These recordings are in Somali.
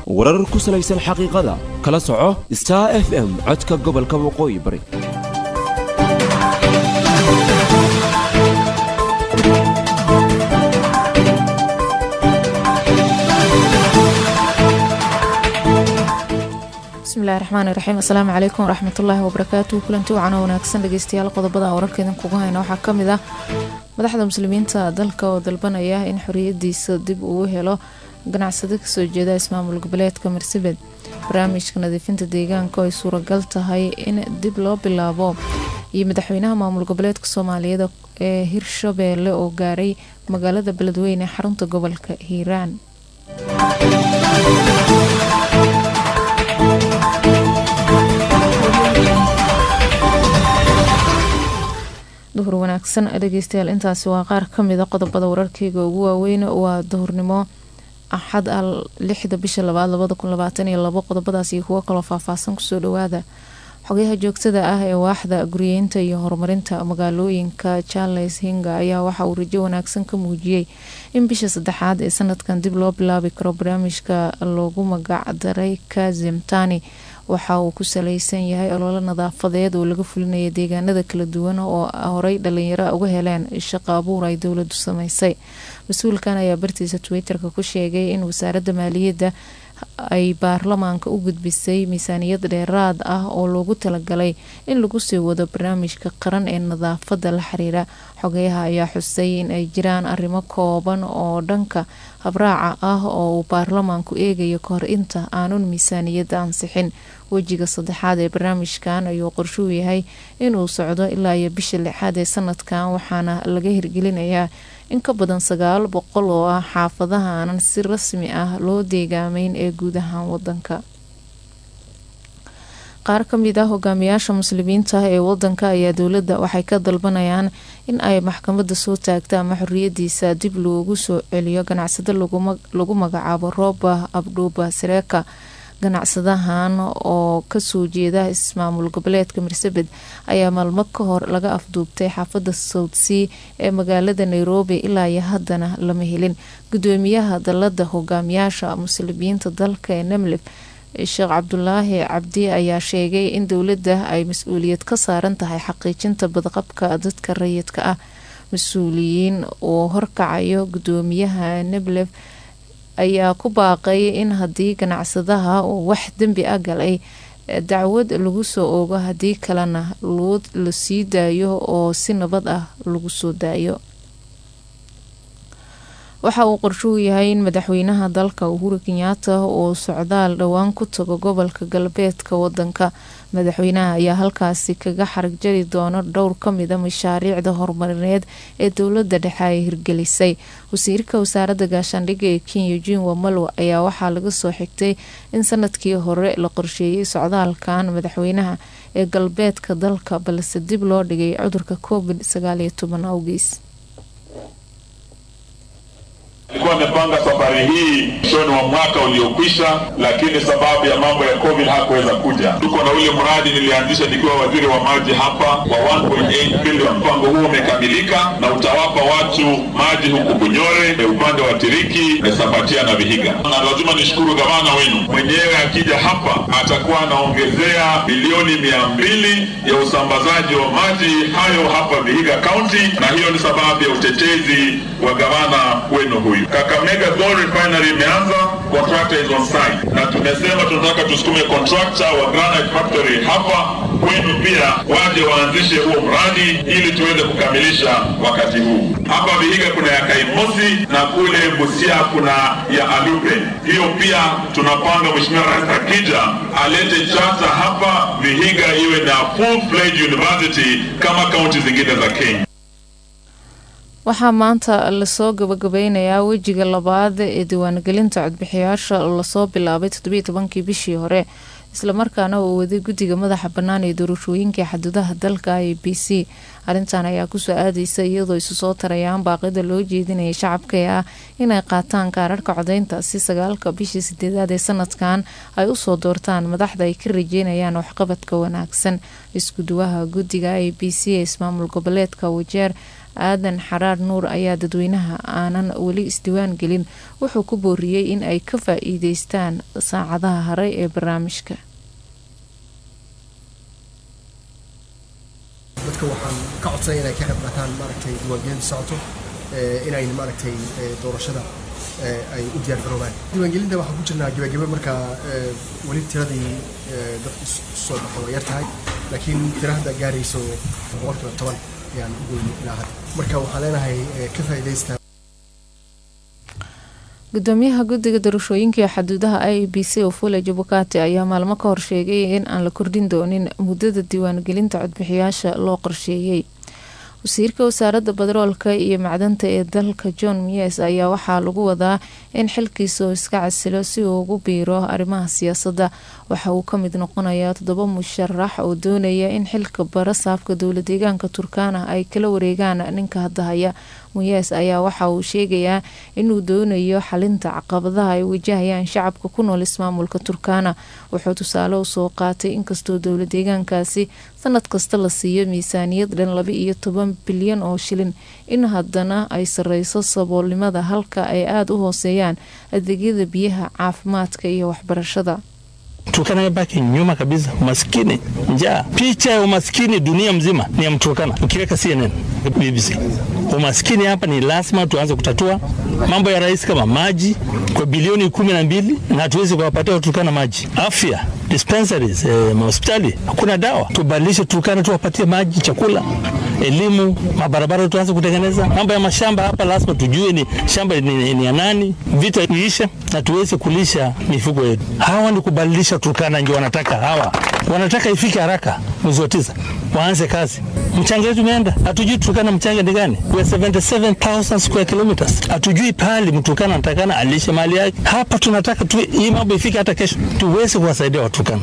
warar ku salaysan xaqiiqada kala soco star f m codka gobolka waqooyi bari bismillahi raxmaani raxiim assalaamu calaykum waraxmatullaahi wabarakaatu kulanti wacan oo wanaagsan dhegeystayaal qodobada wararka idinkugu hayna waxaa ka mid ah madaxda muslimiinta dalka oo dalbanaya in xoriyadiisa dib uu helo ganacsado kasoo jeeda ismaamul goboleedka marsabed barnaamijka nadiifinta deegaanka oo ay suuragal tahay in dib loo bilaabo iyo madaxweynaha maamul goboleedka soomaaliyeed ee hirshabeelle oo gaaray magaalada beledweyne ee xarunta gobolka hiiraan duhur wanaagsan dhegeystayaal intaasi waa qaar kamida qodobada wararkeyga ugu waaweyn waa duhurnimo axad al lixda bisha labaad labada kun labaatan iyo labo qodobadaas iyo kuwo kaloo faahfaahsan kusoo dhawaada xogayaha joogtada ah ee waaxda guriyeynta iyo horumarinta magaalooyinka charles hinga ayaa waxa uu rajo wanaagsan ka muujiyey in bisha saddexaad ee sanadkan dib loo bilaabi karo barnaamijka loogu magacdaray kazimtani waxa uu ku saleysan yahay ololo nadaafadeed oo laga fulinaya deegaanada kala duwan oo horey dhalinyaro uga heleen shaqo abuur ay dowladu sameysay mas-uulkan ayaa bartiisa twitter-ka ku sheegay in wasaaradda maaliyadda ay baarlamaanka u gudbisay miisaaniyad dheeraad ah oo loogu talagalay in lagu sii wado barnaamijka qaran ee nadaafada la xiriira xogeyaha ayaa xusay in ay jiraan arrimo kooban oo dhanka habraaca ah oo uu baarlamaanku eegayo kahor inta aanun miisaaniyadda ansixin wejiga saddexaad ee barnaamijkan ayuu qorshuu yahay inuu socdo ilaa iyo bisha lixaad ee sanadkan waxaana laga hirgelinayaa in ka badan sagaal boqol oo ah xaafadaha aanan si rasmi ah loo deegaameyn ee guud ahaan wadanka qaar ka mid ah hogaamiyaasha muslimiinta ee wadanka ayaa dowladda waxay ka dalbanayaan in ay maxkamadda soo taagta ama xoriyadiisa dib loogu soo celiyo ganacsado lagu magacaabo rooba abdhuuba sareeka ganacsadahan oo kasoo jeeda ismaamul goboleedka marsabed ayaa maalmo ka hor laga afduubtay xaafada southsea ee magaalada nairobi ilaa iyo haddana lama helin gudoomiyaha dalada hogaamiyaasha muslimiinta dalka ee nemlef sheekh cabdulaahi cabdi ayaa sheegay in dowladda ay mas-uuliyad ka saaran tahay xaqiijinta badqabka dadka rayidka ah mas-uuliyiin oo horkacayo gudoomiyaha nemlef ayaa ku baaqay in haddii ganacsadaha uu wax dembi a galay dacwad lagu soo oogo haddii kalena luud la sii daayo oo si nabad ah lagu soo daayo waxa uu qorshuhu yahay in madaxweynaha dalka uhuru kenyaata uu socdaal dhowaan ku tago gobolka galbeedka wadanka madaxweynaha ayaa halkaasi kaga xarag jari doono dhowr kamida mashaariicda horumarineed ee dowlada dhexe ay hirgelisay wasiirka wasaaradda gaashaandhigga ee kenya jin wamalwa ayaa waxaa laga soo xigtay in sanadkii hore la qorsheeyey socdaalkan madaxweynaha ee galbeedka dalka balse dib loo dhigay cudurka covid sagaaliyo toban awgiis alikuwa amepanga safari hii mwishoni mwa mwaka uliokwisha, lakini sababu ya mambo ya covid hakuweza kuja. Tuko na ule mradi nilianzisha nikiwa waziri wa maji hapa wa 1.8 bilioni. Mpango huo umekamilika na utawapa watu maji huku Bunyore, upande wa Tiriki, Mesabatia na Vihiga. Na lazima nishukuru gavana wenu mwenyewe, akija hapa atakuwa anaongezea bilioni mia mbili ya usambazaji wa maji hayo hapa Vihiga County, na hiyo ni sababu ya utetezi wa gavana wenu huyu. Kakamega Gold Refinery imeanza, contractor is on site, na tumesema tunataka tusukume contractor wa Granite Factory hapa kwenu pia waje waanzishe huo mradi ili tuweze kukamilisha wakati huu. Hapa Vihiga kuna ya Kaimosi na kule Busia kuna ya Alupe. Hiyo pia tunapanga Mheshimiwa Rais akija alete chata hapa Vihiga iwe na full fledged university kama kaunti zingine za Kenya. waxaa maanta lasoo gabagabeynayaa wejiga labaad ee diiwaangelinta codbixiyaasha lasoo bilaabay toddobiiy tobankii bishii hore islamarkaana uu waday guddiga madaxa bannaan ee doorashooyinkai xaduudaha dalka i b c arrintan ayaa kusoo aadeysa iyadoo isu soo tarayaan baaqida loo jeedinaya shacabka ee ah inay qaataan kaararhka codeynta si sagaalka bishii sideedaad ee sanadkan ay usoo doortaan madaxda ay ka rajeynayaan waxqabadka wanaagsan isku duwaha guddiga a b c ee ismaamul goboleedka wajeer aadan xaraar nuur ayaa dadweynaha aanan weli isdiwaan gelin wuxuu ku booriyey in ay ka faa-iideystaan saacadaha haray ee barnaamijka dadka waxaan ka codsanaya inay ka qayb qaataan maaragtay diiwaangelinta socoto inay maaragtay doorashada ay u diyaar garoobaan diiwaangelinta waxaan ku jirnaa gebagebe markaa weli tiradii dadku soo baxo waa yar tahay laakiin tira hadda gaarayso boqolkiiba toban ayaan u goyni ilaa hadda marka waxaan leenahay ka faa'iidaysta gudoomiyaha guddiga doorashooyinka ee xaduudaha i b c ofule jabukati ayaa maalmo ka hor sheegay in aan la kordhin doonin muddada diiwaangelinta codbixiyaasha loo qorsheeyey wasiirka wasaaradda badaroolka iyo macdanta ee dalka john mies ayaa waxaa lagu wadaa in xilkiisa uu iska casilo si uu ugu biiro arrimaha siyaasadda waxa uu ka mid noqonayaa toddoba musharax oo doonaya in xilka bara saafka dowla deegaanka turkana ay kala wareegaan ninka hadda haya muyes ayaa waxa uu sheegayaa inuu doonayo xalinta caqabadaha ay wajahayaan shacabka ku nool ismaamulka turkana wuxuu tusaale usoo qaatay inkastoo dowla deegaankaasi sanad kasta la siiyo miisaaniyad dhan laba iyo toban bilyan oo shilin in haddana ay sareyso saboolnimada halka ay aada u hooseeyaan adeegyada biyaha caafimaadka iyo waxbarashada Turkana imebaki nyuma kabisa, umaskini, njaa. Picha ya umaskini dunia mzima ni ya Mturkana, ukiweka CNN, BBC. Umaskini hapa ni lazima tuanze kutatua. Mambo ya rais kama maji kwa bilioni kumi na mbili na hatuwezi kuwapatia Waturkana maji. Afya, dispensaries, eh, mahospitali hakuna dawa. Tubadilishe Turkana, tuwapatie maji, chakula, elimu, mabarabara tuanze kutengeneza. Mambo ya mashamba hapa lazima tujue ni shamba ni, ni ya nani, vita iishe na tuweze kulisha mifugo yetu. Hawa ni kubadilisha Turkana, ndio wanataka hawa, wanataka ifike haraka mwezi wa tisa waanze kazi. Mchanga wetu umeenda, hatujui Turkana mchanga ni gani. We are 77,000 square kilometers, hatujui pahali Mturkana anatakana alishe mali yake. Hapa tunataka tu, hii mambo ifike hata kesho, tuweze kuwasaidia Waturkana.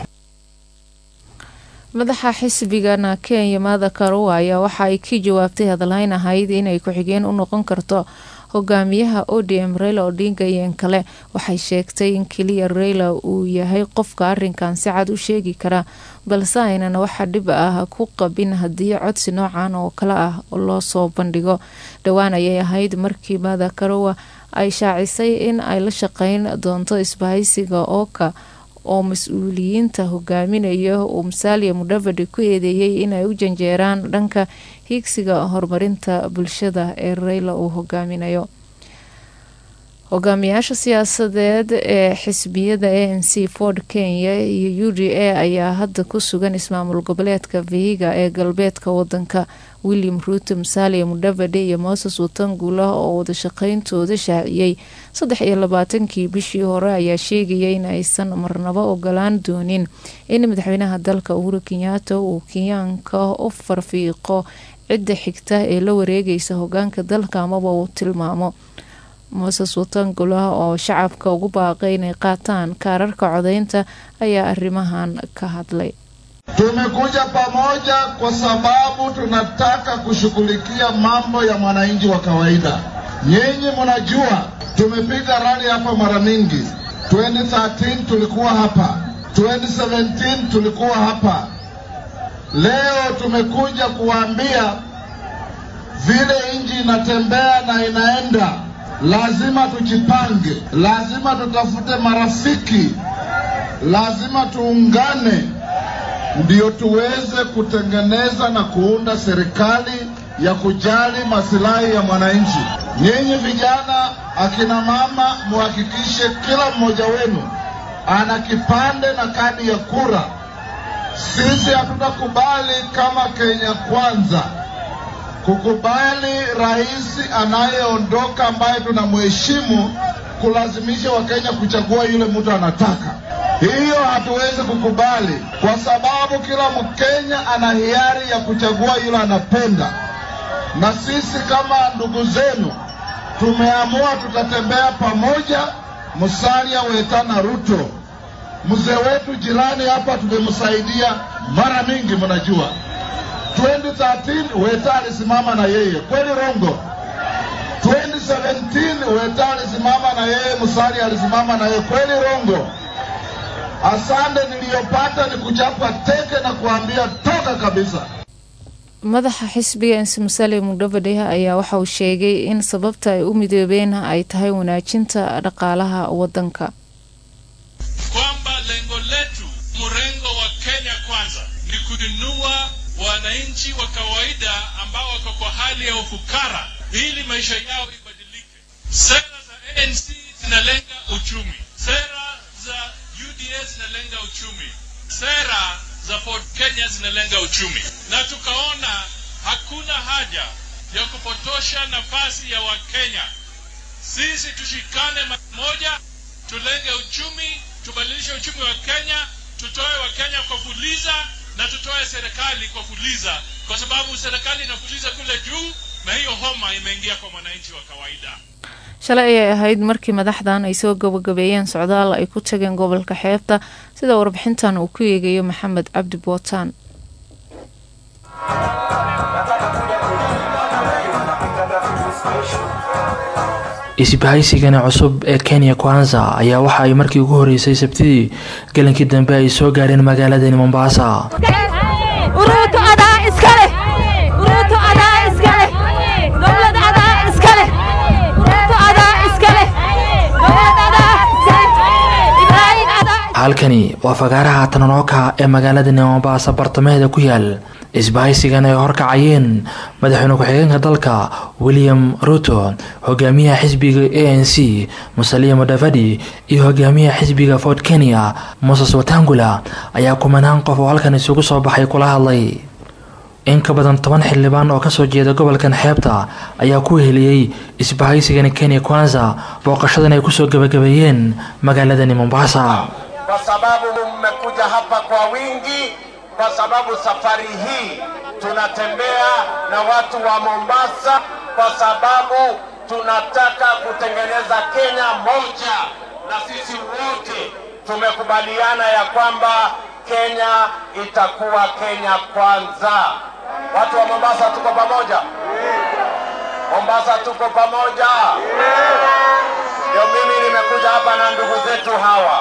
madaxa xisbigana kenya maada karuwa ayaa waxa ay ka jawaabtay hadalhayn ahayd inay ku-xigeen u noqon karto hogaamiyaha odm raila odinga iyo kale waxay sheegtay in keliya raila uu yahay qofka arinkan si cad u sheegi kara balse aynan waxa dhib ah ku qabin haddii codsi noocan oo kale ah loo soo bandhigo dhowaan ayay ahayd markii maada karuwa ay shaacisay in ay la shaqeyn doonto isbahaysiga ooka oo mas-uuliyiinta hogaaminaya uu musaaliya mudhavadi ku eedeeyey inay u janjeeraan dhanka hiigsiga horumarinta bulshada ee reyla uu hogaaminayo hogaamiyaasha siyaasadeed ee xisbiyada a n c ford kenya iyo u d a ayaa hadda ku sugan ismaamul goboleedka vihiga ee galbeedka wadanka william ruuto musaaliya mudhavade iyo moses watangula oo wadashaqeyntooda shaaciyey saddex iyo labaatankii bishii hore ayaa sheegaya in aysan marnabo ogolaan doonin in madaxweynaha dalka uhuru kenyaata uu kenyaanka u farfiiqo cidda xigta ee la wareegaysa hogaanka dalka amaba uu tilmaamo moses watangula oo shacabka ugu baaqay inay qaataan kaararka codeynta ayaa arrimahan ka hadlay Tumekuja pamoja kwa sababu tunataka kushughulikia mambo ya mwananchi wa kawaida. Nyinyi mnajua tumepiga rali hapa mara mingi. 2013 tulikuwa hapa, 2017 tulikuwa hapa. Leo tumekuja kuwaambia vile nchi inatembea na inaenda, lazima tujipange, lazima tutafute marafiki, lazima tuungane ndio tuweze kutengeneza na kuunda serikali ya kujali masilahi ya mwananchi. Nyinyi vijana, akina mama, muhakikishe kila mmoja wenu ana kipande na kadi ya kura. Sisi hatutakubali kama Kenya Kwanza kukubali rais anayeondoka ambaye tunamheshimu kulazimisha Wakenya kuchagua yule mtu anataka. Hiyo hatuwezi kukubali, kwa sababu kila Mkenya ana hiari ya kuchagua yule anapenda, na sisi kama ndugu zenu tumeamua tutatembea pamoja. Musalia Wetana Ruto, mzee wetu jirani hapa, tumemsaidia mara mingi, mnajua 2013 Weta alisimama na yeye, kweli rongo? 2017 Weta alisimama na yeye, Musali alisimama na yeye, kweli rongo? Asante niliyopata ni kuchapa teke na kuambia toka kabisa. madaxa xisbiga insi musale mudhavadhe ayaa waxa uu sheegay in sababta ay u midoobeen ay tahay wanaajinta dhaqaalaha wadanka kwamba lengo letu mrengo wa Kenya kwanza ni kuinua wananchi wa kawaida ambao wako kwa hali ya ufukara ili maisha yao ibadilike. Sera za ANC zinalenga uchumi, sera za UDA zinalenga uchumi, sera za Ford Kenya zinalenga uchumi, na tukaona hakuna haja ya kupotosha nafasi ya Wakenya. Sisi tushikane pamoja, tulenge uchumi, tubadilishe uchumi wa Kenya, tutoe Wakenya kwa fuliza na tutoe serikali kwa fuliza, kwa sababu serikali inafuliza kule juu, na hiyo homa imeingia kwa mwananchi wa kawaida. shalay ayay ahayd markii madaxdan ay soo gabagabeeyeen socdaal ay ku tageen gobolka xeebta sida warbixintan uu ku eegayo maxamed cabdi bootaan isbahaysigani cusub ee kenya kwanza ayaa waxa ay markii ugu horeysay sabtidii galankii dambe ay soo gaareen magaaladani mombasa uruutu adaa iska leh uruutu adaa iska leh dowlad adaa iska leh uruutu adaa iska leh dowlad adaa iska leh ibraahin adaa halkani waa fagaaraha tananooka ee magaaladani mombasa bartamaheeda ku yaal isbahaysigan ay horkacayeen madaxweyne ku-xigeenka dalka william ruto hogaamiyaha xisbiga a n c musalia mudavadi iyo hogaamiyaha xisbiga fort kenya moses watangula ayaa kumanaan qof oo halkan isugu soo baxay kula hadlay in ka badan toban xildhibaan oo kasoo jeeda gobolkan xeebta ayaa ku heliyey isbahaysigani kenya kwanza booqashadan ay kusoo gabagabeeyeen magaaladani mombasa kwa sababu mmekuja hapa kwa wingi, kwa sababu safari hii tunatembea na watu wa Mombasa, kwa sababu tunataka kutengeneza Kenya moja, na sisi wote tumekubaliana ya kwamba Kenya itakuwa Kenya kwanza. Watu wa Mombasa tuko pamoja? Mombasa tuko pamoja? Ndio mimi nimekuja hapa na ndugu zetu hawa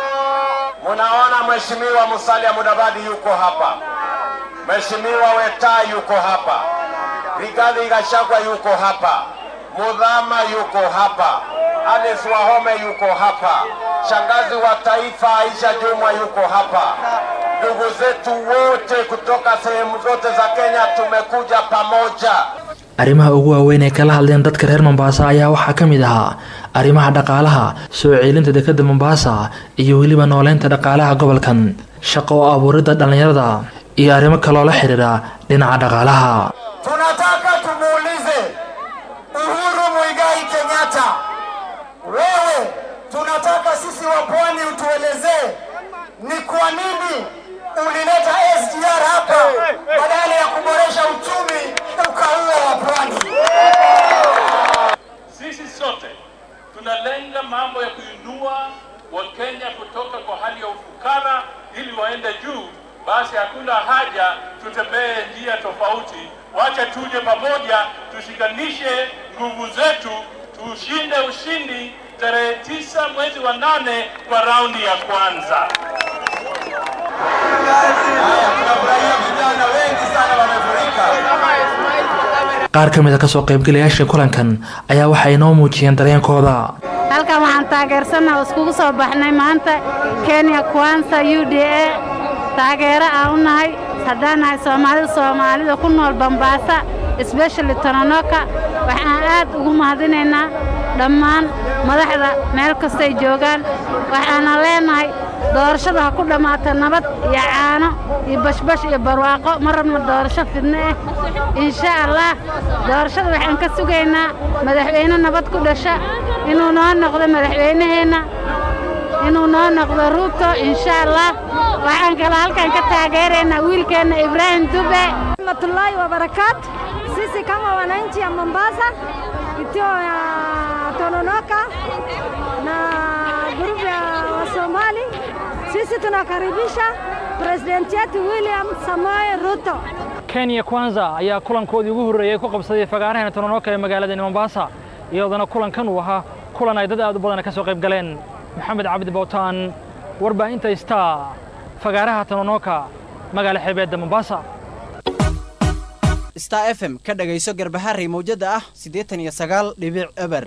Munaona Mheshimiwa Musalia Mudavadi yuko hapa, Mheshimiwa Weta yuko hapa, Rigathi Gachagua yuko hapa, Mudhama yuko hapa, Alice Wahome yuko hapa, shangazi wa taifa Aisha Jumwa yuko hapa. Ndugu zetu wote kutoka sehemu zote za Kenya tumekuja pamoja. arrimaha ugu waaweyn ee kala hadleen dadka reer mombasa ayaa waxaa ka mid ahaa arrimaha dhaqaalaha soo ceelinta dekadda mombasa iyo weliba nooleynta dhaqaalaha gobolkan shaqo oo abuuridda dhallinyarada iyo arrimo kaloo la xidhiidha dhinaca dhaqaalaha Tunataka tumuulize Uhuru Muigai Kenyatta, wewe, tunataka sisi wa pwani utuelezee ni kwa nini ulileta SGR hapa badala ya kuboresha uchumi ukaua wa pwani. Sisi sote tunalenga mambo ya kuinua Wakenya kutoka kwa hali ya ufukara ili waende juu. Basi hakuna haja tutembee njia tofauti, wacha tuje pamoja, tushikanishe nguvu zetu, tushinde ushindi tarehe tisa mwezi wa nane kwa raundi ya kwanza. Tunafurahia vijana wengi sana wamefurika. qaar ka mid a kasoo qaybgalayaasha kulankan ayaa waxay inoo muujiyeen dareenkooda halkan waxaan taageersannaha iskugu soo baxnay maanta kenya kwansa u d a taageero aan u nahay haddaan nahay soomaalida soomaalida ku nool bambaasa sbeshali tononoka waxaan aad ugu mahadinaynaa dhammaan madaxda meel kastay joogaan waxaana leenahay doorashada ha ku dhammaata nabad iyo caano iyo bashbash iyo barwaaqo ma rabno doorasho fidno ah insha allah doorashada waxaan ka sugaynaa madaxweyne nabad ku dhasha inuu noo noqdo madaxweynaheenna inuu noo noqdo ruuto insha allah waxaan kaloo halkan ka taageeraynaa wiilkeenna ibraahim dube rahmatullahi wa barakatu. Sisi kama wananchi ya Mombasa, kitio ya Tononoka na grupu ya Wasomali, sisi tunakaribisha presidenti yetu William Samoei Ruto. kenya kwanza ayaa kulankoodii ugu horreeyey ku qabsaday fagaaraheena tononoka ee magaaladani mombasa iyadoona kulankan uu ahaa kulan ay dad aad u badan ka soo qayb galeen maxamed cabdi bowtaan warbaahinta star fagaaraha tononoka magaala xeebeedda mombasa star f m ka dhagayso garbaharey mawjadda ah siddeetan iyo sagaal dhibic eber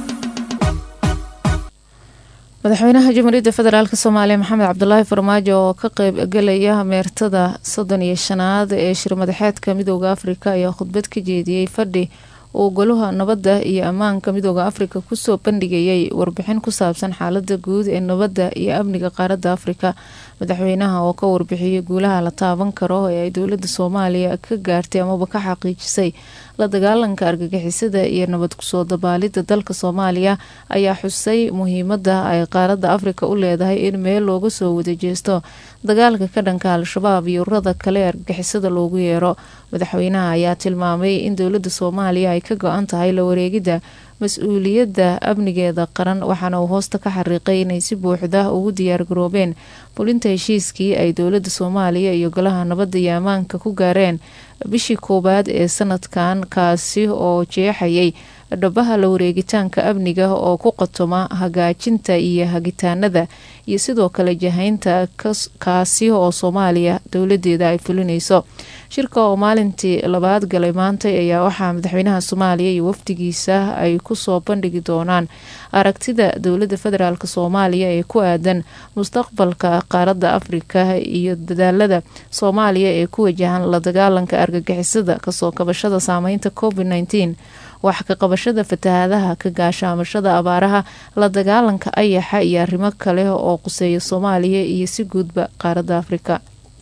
madaxweynaha jamhuuriyadda federaalk soomaaliya maxamed cabdulaahi farmaajo oo ka qeyb gelaya meertada soddon iyo shanaad ee shirmadaxeedka midooda afrika ayaa khudbad ka jeediyey fadhi uu golaha nabadda iyo ammaanka midooda afrika kusoo bandhigayay warbixin ku saabsan xaalada guud ee nabadda iyo amniga qaaradda afrika madaxweynaha oo ka warbixiyey guulaha la taaban karo ee ay dowladda soomaaliya ka gaartay amaba ka xaqiijisay la dagaalanka argagixisada iyo nabad kusoo dabaalidda dalka soomaaliya ayaa xusay muhiimada ay qaaradda afrika u leedahay in meel looga soo wada jeesto dagaalka ka dhanka al-shabaab iyo ururada kale ee argagixisada loogu yeero madaxweynaha ayaa tilmaamay in dowladda soomaaliya ay ka go-an tahay la wareegidda mas-uuliyadda amnigeeda qaran waxaana uu hoosta ka xariiqay inay si buuxda ugu diyaargaroobeen fulinta heshiiskii ay dowladda soomaaliya iyo golaha nabadda iyo ammaanka ku gaareen bishii koowaad ee sanadkan kaasi oo jeexayay dhabaha la wareegitaanka amniga oo ku qotoma hagaajinta iyo hagitaanada iyo sidoo kale jahaynta kaasi oo soomaaliya dowladeeda ay fulinayso shirka oo maalintii labaad galay maantay ayaa waxaa madaxweynaha soomaaliya iyo wafdigiisa ay kusoo bandhigi doonaan aragtida dowladda federaalk soomaaliya ee ku aadan mustaqbalka qaaradda afrika iyo dadaalada soomaaliya ee ku wajahan la dagaalanka argagixisada kasoo kabashada saameynta covid nteen wax ka qabashada fatahaadaha ka gaashaamashada abaaraha la dagaalanka ayaxa iyo arrimo kale oo quseeya soomaaliya iyo si guudba qaaradda afrika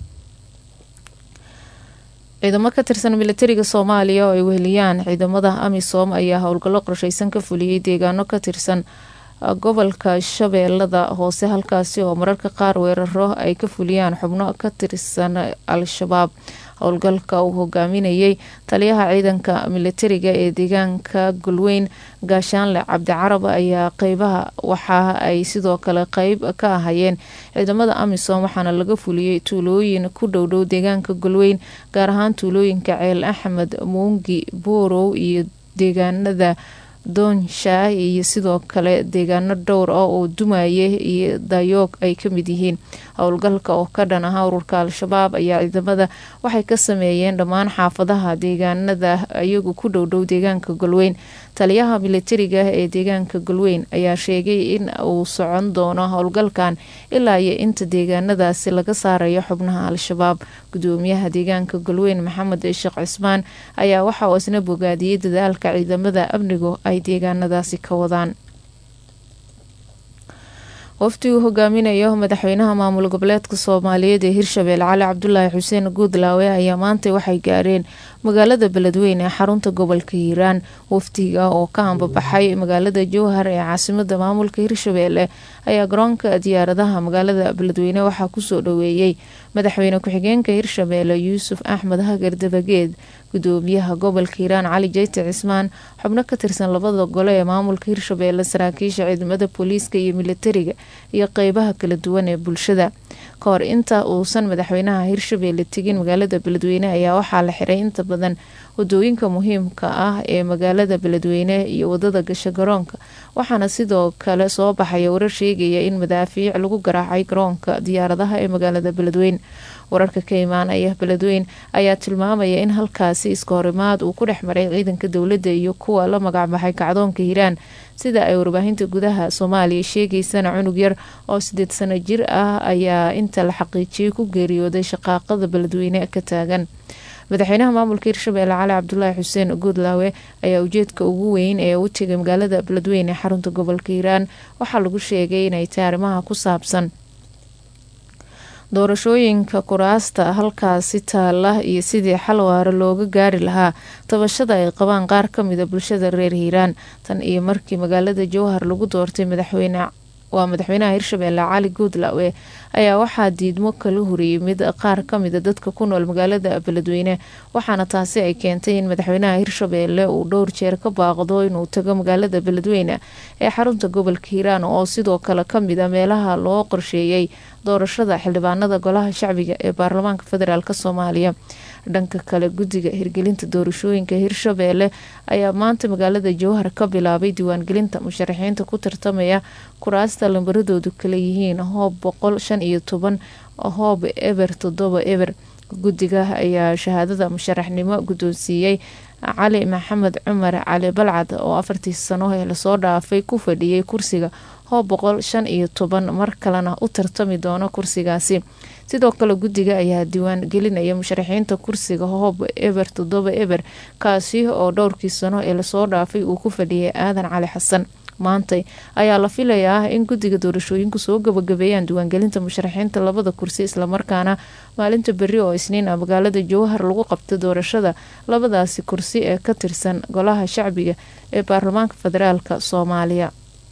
ciidamo ka tirsan militariga soomaaliya oo ay weheliyaan ciidamada amisom ayaa howlgallo qorsheysan ka fuliyey deegaano ka tirsan gobolka shabeellada hoose halkaasi oo mararka qaar weeraro ay ka fuliyaan xubno ka tirsan al-shabaab howlgalka uu hogaaminayay taliyaha ciidanka militariga ee deegaanka golweyn gaashaanle cabdicarab ayaa qeybaha waxa ay sidoo kale qeyb ka ahayeen ciidamada amisom waxaana laga fuliyey tuulooyin ku dhowdhow deegaanka golweyn gaar ahaan tuulooyinka ceel axmed muungi boorow iyo deegaanada doonshaah iyo sidoo kale deegaano dhowr ah oo dumaye iyo dayoog ay ka mid yihiin howlgalka oo ka dhan aha ururka al-shabaab ayaa ciidamada waxay ka sameeyeen dhammaan xaafadaha deegaanada iyagu ku dhowdhow deegaanka golweyn taliyaha militariga ee deegaanka golweyn ayaa sheegay in uu socon doono howlgalkan ilaa iyo inta deegaanadaasi laga saarayo xubnaha al-shabaab gudoomiyaha deegaanka golweyn maxamed sheekh cismaan ayaa waxa uu isna bogaadiyey dadaalka ciidamada amnigu ay deegaanadaasi ka wadaan wafdi uu hogaaminayo madaxweynaha maamul goboleedka soomaaliyeed ee hirshabelle cali cabdulaahi xuseen guudlaawe ayaa maanta waxay gaareen magaalada beledweyne ee xarunta gobolka hiiraan wafdiga oo ka ambabaxay magaalada jowhar ee caasimada maamulka hirshabelle ayaa garoonka diyaaradaha magaalada beledweyne waxaa kusoo dhaweeyey madaxweyne ku-xigeenka hirshabelle yuusuf axmed hagar dabageed gudoomiyaha gobolka hiiraan cali jeyte cismaan xubno ka tirsan labada gole ee maamulka hirshabelle saraakiisha ciidamada booliiska iyo militariga iyo qeybaha kala duwan ee bulshada ka hor inta uusan madaxweynaha hirshabelle tegin magaalada beledweyne ayaa waxaa la xiray inta badan wadooyinka muhiimka ah ee magaalada beledweyne iyo wadada gasha garoonka waxaana sidoo kale soo baxaya warar sheegaya in madaafiic lagu garaacay garoonka diyaaradaha ee magaalada beledweyne wararka ka imaanaya beledweyn ayaa tilmaamaya in halkaasi iska horimaad uu ku dhex maray ciidanka dowladda iyo kuwa la magacbaxay kacdoonka hiiraan sida ay warbaahinta gudaha soomaaliya sheegaysana cunug yar oo sideed sano jir ah ayaa inta la xaqiijiyay ku geeriyooday shaqaaqada beledweyne ka taagan madaxweynaha maamulka hirshabelle cali cabdulaahi xuseen guudlaawe ayaa ujeedka ugu weyn ee u tegay magaalada beledweyne ee xarunta gobolka hiiraan waxaa lagu sheegay inay tahay arrimaha ku saabsan doorashooyinka kuraasta halkaasi taala iyo sidii xal waara looga gaari lahaa tabashada ay qabaan qaar kamida bulshada reer hiiraan tan iyo markii magaalada jowhar lagu doortay madaxweyne waa madaxweynaha hirshabelle cali guudlaawe ayaa waxaa diidmo kala horiyey mid qaar kamida dadka ku nool magaalada beledweyne waxaana taasi ay keentay in madaxweynaha hirshabelle uu dhowr jeer ka baaqdo inuu tago magaalada beledweyne ee xarunta gobolka hiiraan oo sidoo kale kamid a meelaha loo qorsheeyey doorashada xildhibaanada golaha shacbiga ee baarlamaanka federaalk soomaaliya dhanka kale guddiga hirgelinta doorashooyinka hirshabeelle ayaa maanta magaalada jowhar ka bilaabay diiwaangelinta musharaxiinta ku tartamaya kuraasta lambaradoodu kala yihiin hoob boqol shan iyo toban hoob eber toddoba eber guddiga ayaa shahaadada musharaxnimo guddoonsiiyey cali maxamed cumar cali balcad oo afartii sano ee lasoo dhaafay ku fadhiyay kursiga hoob boqol shan iyo toban mar kalena u tartami doono kursigaasi sidoo kale guddiga ayaa diiwaan gelinaya musharaxiinta kursiga hoob eber toddoba eber kaasi oo dhowrkii sano ee lasoo dhaafay uu ku fadhiyay aadan cali xasan maantay ayaa la filayaa in guddiga doorashooyinku soo gabagabeeyaan diiwaangelinta musharaxiinta labada kursi islamarkaana maalinta berri oo isniin ah magaalada jowhar lagu qabto doorashada labadaasi kursi ee ka tirsan golaha shacbiga ee baarlamaanka federaalka soomaaliya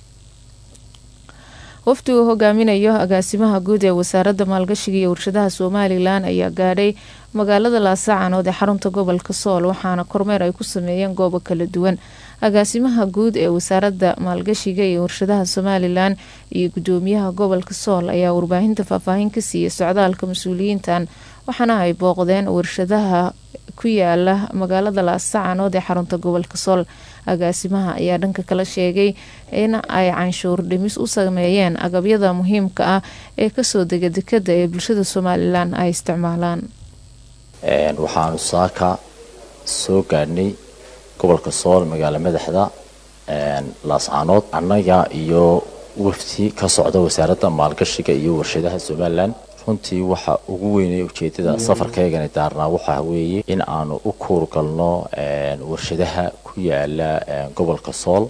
wafdigu hogaaminayo agaasimaha guud ee wasaaradda maalgashiga iyo warshadaha somalilan ayaa gaadhay magaalada laasacanood ee xarunta gobolka sool waxaana kormeer ay ku sameeyeen goobo kala duwan agaasimaha guud ee wasaaradda maalgashiga iyo warshadaha somalilan iyo gudoomiyaha gobolka sool ayaa warbaahinta faahfaahin ka siiyay socdaalka mas-uuliyiintan waxaana ay booqdeen warshadaha ku yaala magaalada laasacanood ee xarunta gobolka sool agaasimaha ayaa dhanka kala sheegay in ay canshuur dhimis u sameeyeen agabyada muhiimka ah ee kasoo dega dekada ee bulshada somalilan ay isticmaalaan waxaanu saaka soo gaadhnay gobolka sool magaalo madaxda laascaanood annaga iyo wafdi ka socda wasaaradda maalgashiga iyo warshadaha somalilan runtii waxa ugu weynay ujeedada safarkaygani daarnaa waxa weeye in aanu u kuurgalno warshadaha ku yaala gobolka sool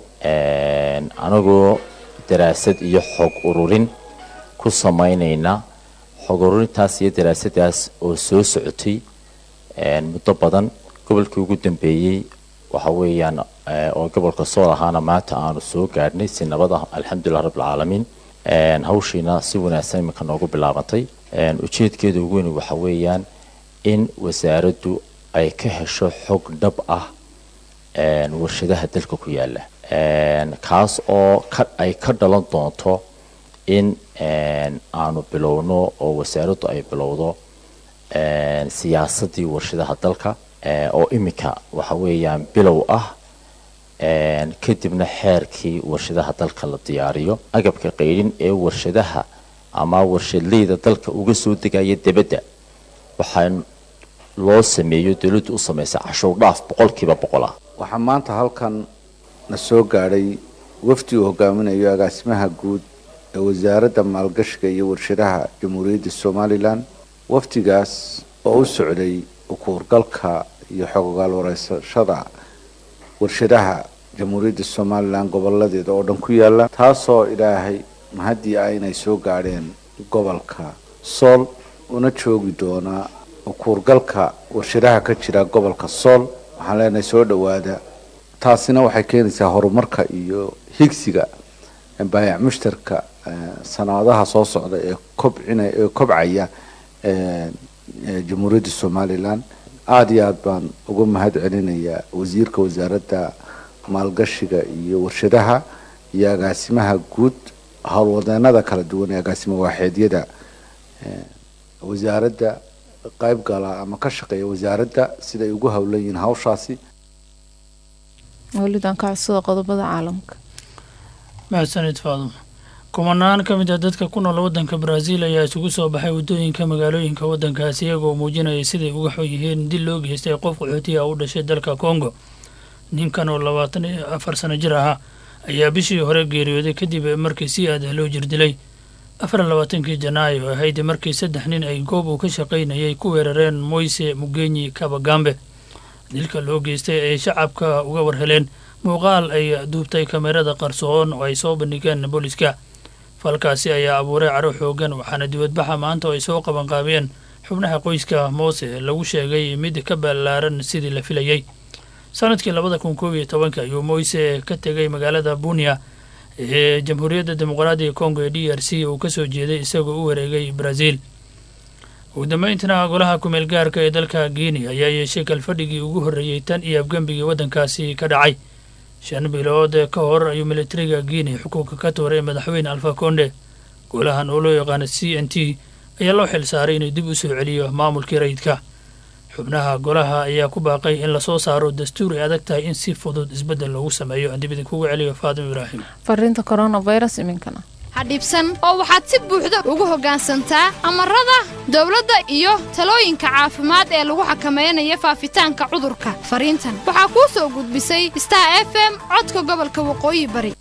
anagoo daraasad iyo xog ururin ku samaynayna xog ururintaas iyo daraasadaas oo soo socotay muddo badan gobolkii ugu dambeeyey waxa weeyaan oo gobolka sool ahaana maanta aanu soo gaadhnay si nabad ah alxamdulilah rabbilcaalamiin hawshiina si wanaagsan iminka noogu bilaabantay ujeedkeeda ugu weyn waxa weeyaan in wasaaraddu ay ka hesho xog dhab ah warshadaha dalka ku yaala kaas oo ay ka dhalan doonto in aanu bilowno oo wasaaraddu ay bilowdo siyaasadii warshadaha dalka oo iminka waxa weeyaan bilow ah kadibna xeerkii warshadaha dalka la diyaariyo agabka qaydhin ee warshadaha ama warshadleyda dalka uga soo degaya debadda waxaa loo sameeyo dowladdu u samaysa cashuur dhaaf boqolkiiba boqol ah waxaa maanta halkan na soo gaadhay wafdi uu hogaaminayo agaasimaha guud ee wasaaradda maalgashiga iyo warshadaha jamhuuriyadda somalilan wafdigaas oo u socday ukuurgalka iyo xogogaal wareysashada warshadaha jamhuuriyadda somalilan goboladeeda oo dhan ku yaala taasoo ilaahay mahadii ah inay soo gaadheen gobolka sool una joogi doonaa ukuurgalka warshadaha ka jira gobolka sool waxaan leenahay soo dhowaada taasina waxay keenaysaa horumarka iyo higsiga baayac mushtarka sanaadaha soo socda ee kobcina ee kobcaya jamhuuriyadda somalilan aada iyo aada baan uga mahad celinayaa wasiirka wasaaradda maalgashiga iyo warshadaha iyo agaasimaha guud howlwadeenada kala duwan ee agaasima waaxeedyada wasaaradda qayb gala ama ka shaqeeya wasaaradda siday ugu howlan yihiin hawshaasi welidan ka codsada qodobada caalamka mahadsanid faadum kumanaan ka mid ah dadka ku nool waddanka baraaziil ayaa isugu soo baxay waddooyinka magaalooyinka waddankaasi iyagoo muujinaya siday uga xun yihiin dil loo geystay qof qaxootiya u dhashay dalka kongo ninkan oo labaatan iyo afar sano jir ahaa ayaa bishii hore geeriyooday kadib markii si aada loo jirdilay afar labaatankii janaayo ahayd markii saddex nin ay goob uu ka shaqaynayay ku weerareen moyse mugenyi kabagambe dilka loo geystay ay shacabka uga warheleen muuqaal ay duubtay kamerada qarsoon oo ay soo bandhigeen booliska falkaasi ayaa abuuray caro xoogan waxaana dibadbaxa maanta oo ay soo qabanqaabiyeen xubnaha qoyska moose lagu sheegay mid ka ballaaran sidii la filayey sanadkii labada kun koob iyo tobanka ayuu moyse ka tegay magaalada bunia ee jamhuuriyadda dimuqraadiga kongo ee d r c uu kasoo jeeday isagoo u wareegay brazil ugu dambeyntina golaha kumeel gaarka ee dalka guinea ayaa yeeshay kalfadhigii ugu horreeyey tan iyo afgembigii waddankaasi ka dhacay shan bilood ka hor ayuu militariga guinea xukunka ka tooray madaxweyne alfa konde golahan oo loo yaqaano c n t ayaa loo xil saaray inuu dib u soo celiyo maamulkii rayidka xubnaha golaha ayaa ku baaqay in lasoo saaro dastuur ay adag tahay in si fudud isbeddel loogu sameeyo aan dib idinkugu celiyo faadim ibraahim fariinta coronavirus iminkana ha dhibsan oo waxaad si buuxda ugu hoggaansantaa amarada dowladda iyo talooyinka caafimaad ee lagu xakamaynayo faafitaanka cudurka fariintan waxaa kuu soo gudbisay star f m codka gobolka waqooyi bari